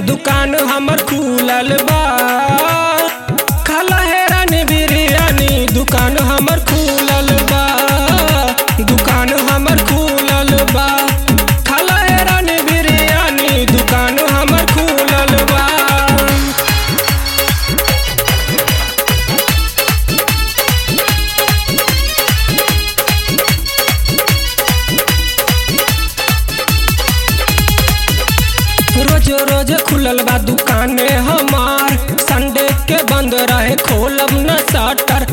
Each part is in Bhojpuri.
दुकान हमर खुलल बा खाला हेरानी बिरयानी दुकान हमर खुलल बा दुकान हमर खुलल बा खाला हेरानी बिरयानी दुकान हमर खुलल बा रोज रोज खुलल बा दुकाने हमार संडे के बंद रहे खोलब न शटर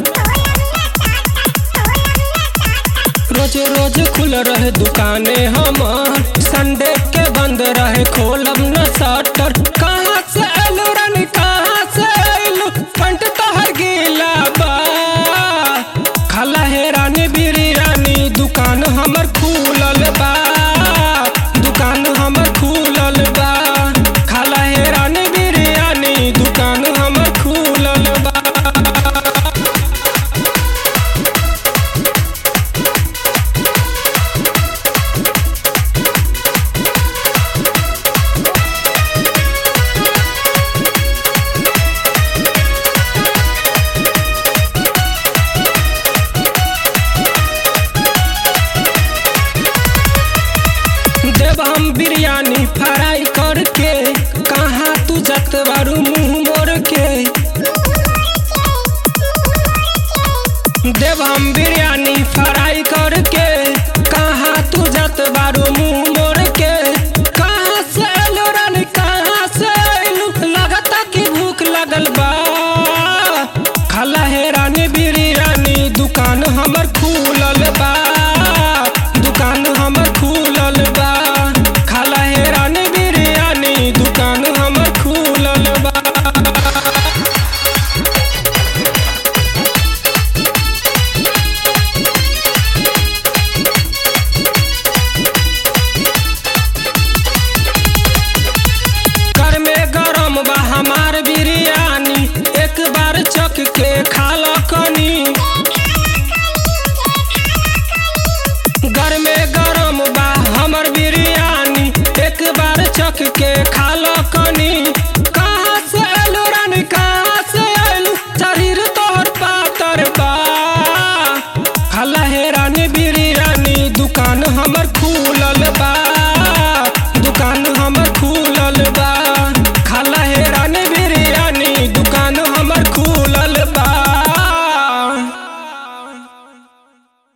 रोज रोज खुल रहे दुकाने हमार संडे के बंद रहे खोलब न शटर कहाँ से आलू रानी कहाँ से आलू पंट तोहर गीला बा खाला हे रानी बिरयानी दुकान हमर खुलल बा दुकान हमर खुलल बा खाला हे रानी बिरयानी दुकान हमर खुलल बा देव हम बिरयानी फ्राई करके कहाँ तू जत बारू मुंह मोड़ के देव हम बिरयानी फ्राई करके